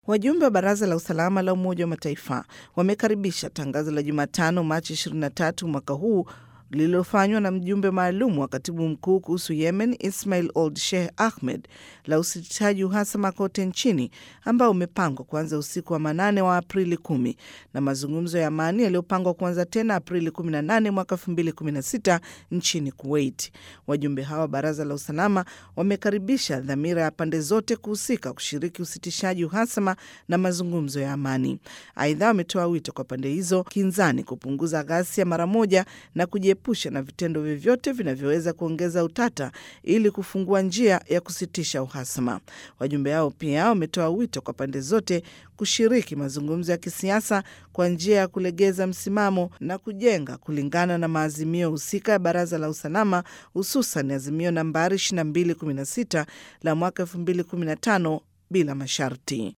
Wajumbe wa Baraza la Usalama la Umoja wa Mataifa wamekaribisha tangazo la Jumatano, Machi 23 mwaka huu lililofanywa na mjumbe maalum wa katibu mkuu kuhusu Yemen Ismail Old Sheikh Ahmed la usitishaji uhasama kote nchini ambao umepangwa kuanza usiku wa manane wa Aprili kumi na mazungumzo ya amani yaliyopangwa kuanza tena Aprili 18 mwaka 2016 nchini Kuwait. Wajumbe hawa wa baraza la usalama wamekaribisha dhamira ya pande zote kuhusika kushiriki usitishaji uhasama na mazungumzo ya amani. Aidha, wametoa wito kwa pande hizo kinzani kupunguza ghasia mara moja na kujiepusha na vitendo vyovyote vinavyoweza kuongeza utata ili kufungua njia ya kusitisha uhasama. Wajumbe hao pia wametoa wito kwa pande zote kushiriki mazungumzo ya kisiasa kwa njia ya kulegeza msimamo na kujenga kulingana na maazimio husika ya Baraza la Usalama, hususan azimio nambari 2216 la mwaka 2015 bila masharti.